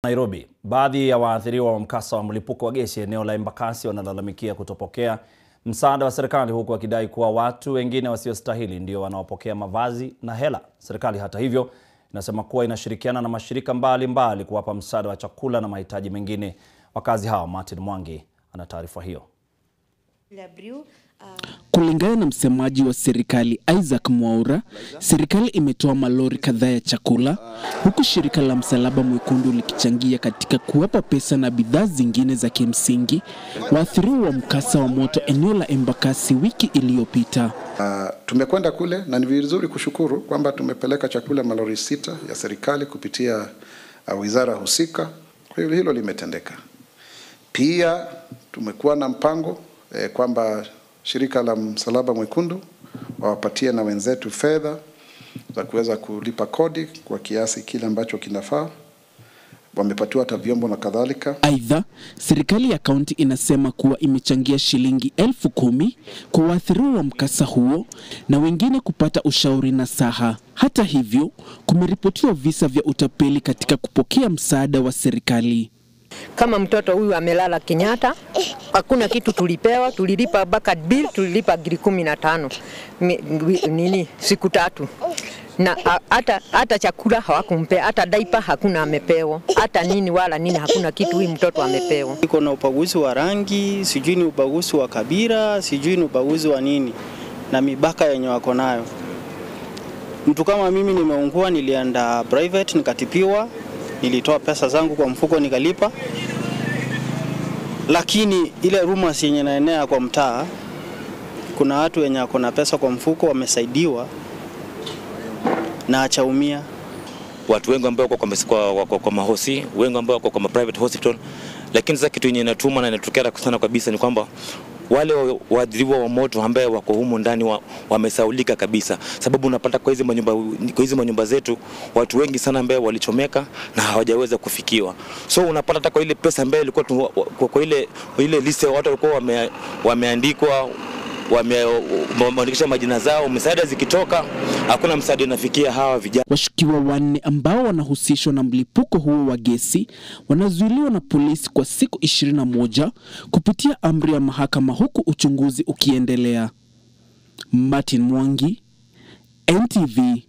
Nairobi, baadhi ya waathiriwa wa mkasa wa mlipuko wa gesi eneo la Embakasi wanalalamikia kutopokea msaada wa serikali huku wakidai kuwa watu wengine wasiostahili ndio wanaopokea mavazi na hela. Serikali hata hivyo inasema kuwa inashirikiana na mashirika mbalimbali mbali kuwapa msaada wa chakula na mahitaji mengine wakazi hao. Martin Mwangi ana taarifa hiyo. Kulingana na msemaji wa serikali Isaac Mwaura, serikali imetoa malori kadhaa ya chakula huku shirika la Msalaba Mwekundu likichangia katika kuwapa pesa na bidhaa zingine za kimsingi waathiriwa wa mkasa wa moto eneo la Embakasi wiki iliyopita. Uh, tumekwenda kule na ni vizuri kushukuru kwamba tumepeleka chakula malori sita ya serikali kupitia uh, wizara husika. Kwa hivyo hilo limetendeka. Pia tumekuwa na mpango eh, kwamba shirika la Msalaba Mwekundu wawapatie na wenzetu fedha za kuweza kulipa kodi kwa kiasi kile ambacho kinafaa. Wamepatiwa hata vyombo na kadhalika. Aidha, serikali ya kaunti inasema kuwa imechangia shilingi elfu kumi kwa waathiriwa wa mkasa huo na wengine kupata ushauri na saha. Hata hivyo, kumeripotiwa visa vya utapeli katika kupokea msaada wa serikali. Kama mtoto huyu amelala Kenyatta, hakuna kitu tulipewa, tulilipa mpaka bill, tulilipa giri kumi na tano nini siku tatu na hata hata chakula hawakumpea, hata daipa hakuna amepewa, hata nini wala nini, hakuna kitu huyu mtoto amepewa. Iko na ubaguzi wa rangi, sijui ni ubaguzi wa kabila, sijui ni ubaguzi wa nini, na mibaka yenye wako nayo. Mtu kama mimi nimeungua, nilienda private nikatipiwa, nilitoa pesa zangu kwa mfuko nikalipa, lakini ile rumors yenye naenea kwa mtaa, kuna watu wenye wako na pesa kwa mfuko wamesaidiwa na achaumia. Watu wengi ambao wako kwa, kwa, kwa, kwa mahosi, wengi ambao wako kwa private hospital, lakini sasa kitu yenye inatuma na inatokea sana kabisa ni kwamba wale waadhiriwa wa moto ambaye wako humu ndani wamesaulika wa kabisa, sababu unapata kwa hizi manyumba, kwa hizi manyumba zetu watu wengi sana ambao walichomeka na hawajaweza kufikiwa. So unapata hata kwa ile pesa ambayo ilikuwa kwa, kwa ile ile list ya watu walikuwa wame, wameandikwa wameandikisha majina zao, msaada zikitoka hakuna msaada inafikia hawa vijana. Washukiwa wanne ambao wanahusishwa na mlipuko huo wa gesi wanazuiliwa na polisi kwa siku 21 kupitia amri ya mahakama huku uchunguzi ukiendelea. Martin Mwangi, NTV,